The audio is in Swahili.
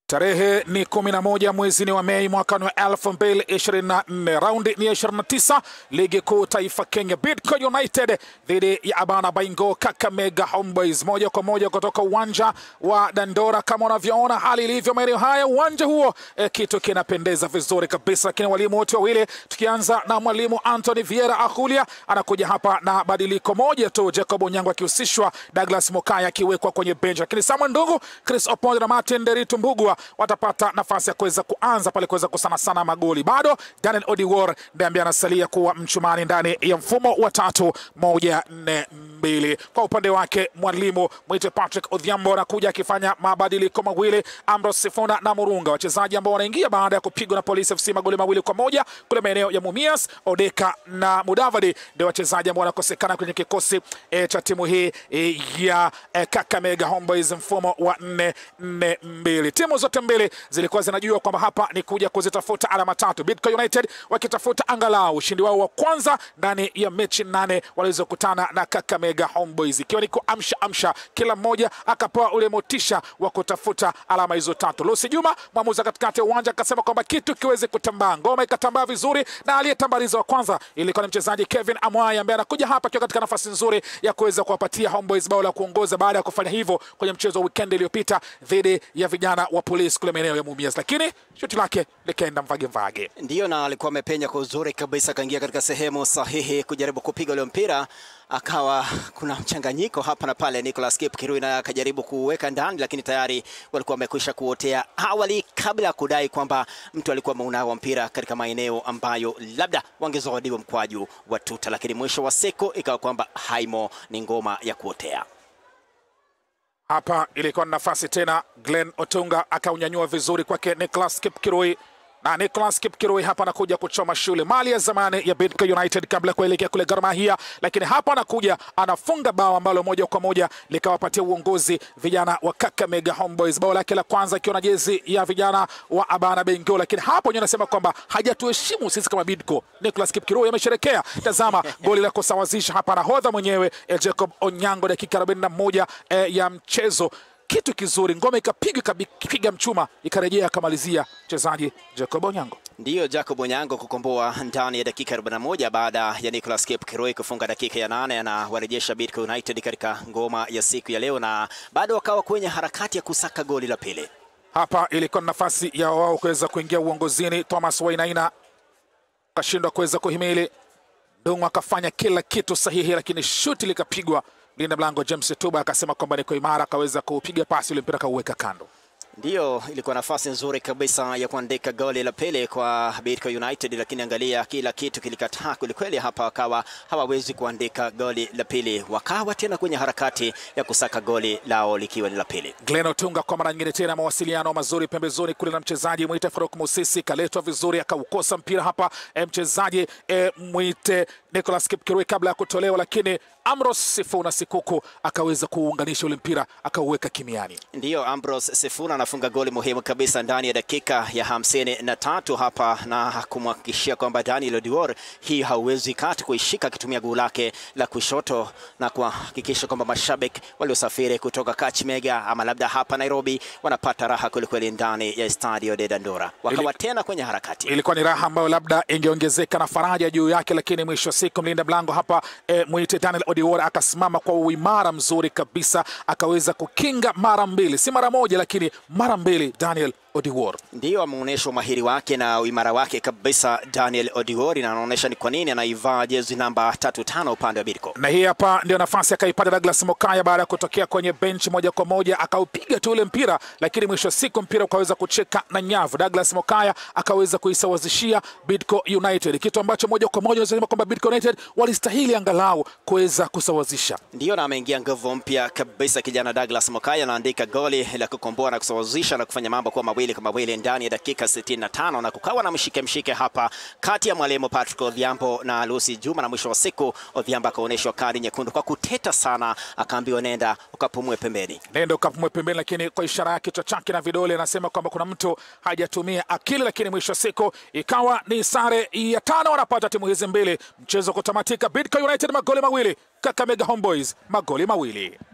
Tarehe ni 11 mwezi ni wa Mei mwaka wa 2024. Raundi ni ya 29 ligi kuu taifa Kenya. Bidco United dhidi ya Abana Baingo Kakamega Homeboys, moja kwa moja kutoka uwanja wa Dandora. Kama unavyoona hali ilivyo maeneo haya, uwanja huo eh, kitu kinapendeza vizuri kabisa, lakini walimu wote wawili, tukianza na mwalimu Anthony Vieira Ahulia anakuja hapa na badiliko moja tu, Jacob Onyango akihusishwa, Douglas Mokaya akiwekwa kwenye bench, lakini Samuel Ndungu, Chris Oponde na Martin Deritu Mbugua watapata nafasi ya kuweza kuanza pale kuweza kusana sana magoli. Bado Daniel Odiwar ndiye ambaye anasalia kuwa mchumani ndani ya mfumo wa tatu moja nne mbili. Kwa upande wake mwalimu mwite Patrick Odhiambo anakuja akifanya mabadiliko mawili, Ambrose Sifuna na Murunga, wachezaji ambao wanaingia baada ya kupigwa na Police FC magoli mawili kwa moja kule maeneo ya Mumias. Odeka na Mudavadi ndio wachezaji ambao wanakosekana kwenye kikosi e, cha timu hii e, ya e, Kakamega Homeboys mfumo wa nne nne mbili. Timu zote mbili zilikuwa zinajua kwamba hapa ni kuja kuzitafuta alama tatu, Bidco United wakitafuta angalau ushindi wao wa kwanza ndani ya mechi nane walizokutana na Kakamega Homeboys, ikiwa ni kuamsha amsha, kila mmoja akapewa ule motisha wa kutafuta alama hizo tatu. Lucy Juma mwamuzi katikati ya uwanja akasema kwamba kitu kiweze kutambaa, ngoma ikatambaa vizuri, na aliyetambaliza wa kwanza ilikuwa ni mchezaji Kevin Amwai ambaye anakuja hapa akiwa katika nafasi nzuri ya kuweza kuwapatia Homeboys bao la kuongoza baada ya kufanya hivyo kwenye mchezo wa weekend iliyopita dhidi ya vijana wa polisi kule maeneo ya Mumias, lakini shuti lake likaenda mvage mvage. Ndiyo, na alikuwa amepenya kwa uzuri kabisa, akaingia katika sehemu sahihi kujaribu kupiga ule mpira, akawa kuna mchanganyiko hapa na pale. Nicolas Kipkirui naye akajaribu kuweka ndani, lakini tayari walikuwa wamekwisha kuotea awali, kabla ya kudai kwamba mtu alikuwa ameunawa mpira katika maeneo ambayo labda wangezawadiwa mkwaju wa tuta, lakini mwisho wa siku ikawa kwamba haimo ni ngoma ya kuotea. Hapa ilikuwa ni nafasi tena, Glenn Otunga akaunyanyua vizuri kwake Nicholas Kipkirui na Nicholas Kipkirui hapa anakuja kuchoma shule mali ya zamani ya Bidco United kabla ya kuelekea kule Gor Mahia, lakini hapa anakuja anafunga bao ambalo moja kwa moja likawapatia uongozi vijana wa Kakamega Homeboys, bao lake la kwanza ikiwa na jezi ya vijana wa Abana Bengo, lakini hapo ndio anasema kwamba hajatuheshimu sisi kama Bidco. Nicholas Kipkirui amesherekea, tazama goli la kusawazisha hapa, nahodha mwenyewe eh, Jacob Onyango, dakika 41 eh, ya mchezo kitu kizuri, ngome ikapiga ikapiga mchuma ikarejea akamalizia mchezaji Jacob Onyango. Ndiyo, Jacob Onyango kukomboa ndani ya dakika 41 baada ya Nicolas Kipkirui kufunga dakika ya nane, anawarejesha Bidco United katika ngoma ya siku ya leo, na bado wakawa kwenye harakati ya kusaka goli la pili. Hapa ilikuwa ni nafasi ya wao kuweza kuingia uongozini. Thomas Wainaina akashindwa kuweza kuhimili, Dungu akafanya kila kitu sahihi, lakini shuti likapigwa mlinda mlango James Tuba akasema kwamba niko imara, akaweza kupiga pasi ile mpira akauweka kando. Ndiyo, ilikuwa nafasi nzuri kabisa ya kuandika goli la pili kwa Bidco United, lakini angalia, kila kitu kilikataa kwelikweli. Hapa wakawa hawawezi kuandika goli la pili, wakawa tena kwenye harakati ya kusaka goli lao likiwa ni la pili. Glenn Otunga kwa mara nyingine tena, mawasiliano mazuri pembezoni kule na mchezaji mwite Faruk Musisi, kaletwa vizuri, akaukosa mpira hapa e, mchezaji e, mwite Nicolas Kipkirui kabla ya kutolewa, lakini Amros Sifuna Sikuku akaweza kuunganisha ule mpira akauweka kimiani. Ndiyo, Ambrose Sifuna anafunga goli muhimu kabisa ndani ya dakika ya hamsini na tatu hapa na kumhakikishia kwamba Daniel Odiwar hii hauwezi kati kuishika akitumia guu lake la kushoto na kuhakikisha kwamba mashabiki waliosafiri kutoka Kakamega ama labda hapa Nairobi wanapata raha kwelikweli ndani ya Stadio de Dandora, wakawa Ili- tena kwenye harakati. Ilikuwa ni raha ambayo labda ingeongezeka na faraja juu yake, lakini mwisho wa siku mlinda mlango hapa e, mwite Daniel Odiwar akasimama kwa uimara mzuri kabisa, akaweza kukinga mara mbili, si mara moja, lakini mara mbili Daniel Odiwar. Ndiyo, ameonyesha umahiri wake na uimara wake kabisa Daniel Odiwari, na anaonyesha ni kwa nini anaivaa jezi namba tatu tano upande wa Bidco. na hii hapa ndio nafasi akaipata Douglas Mokaya baada ya kutokea kwenye benchi moja kwa moja akaupiga tu ule mpira, lakini mwisho wa siku mpira ukaweza kucheka na nyavu. Douglas Mokaya akaweza kuisawazishia Bidco United, kitu ambacho moja kwa moja unasema kwamba Bidco United walistahili angalau kuweza kusawazisha. Ndiyo, na ameingia nguvu mpya kabisa kijana Douglas Mokaya, anaandika goli la kukomboa na kusawazisha na kufanya mambo kuwa mawili kwa mawili ndani ya dakika 65, na kukawa na mshike mshike hapa kati ya mwalimu Patrick Odhiambo na Lucy Juma, na mwisho wa siku Odhiambo akaonyeshwa kadi nyekundu kwa kuteta sana, akaambiwa nenda ukapumue pembeni. nenda ukapumwe pembeni, lakini kwa ishara ya kichwa chake na vidole anasema kwamba kuna mtu hajatumia akili, lakini mwisho wa siku ikawa ni sare ya tano wanapata timu hizi mbili, mchezo kutamatika Bidco United magoli mawili, Kakamega Homeboys magoli mawili.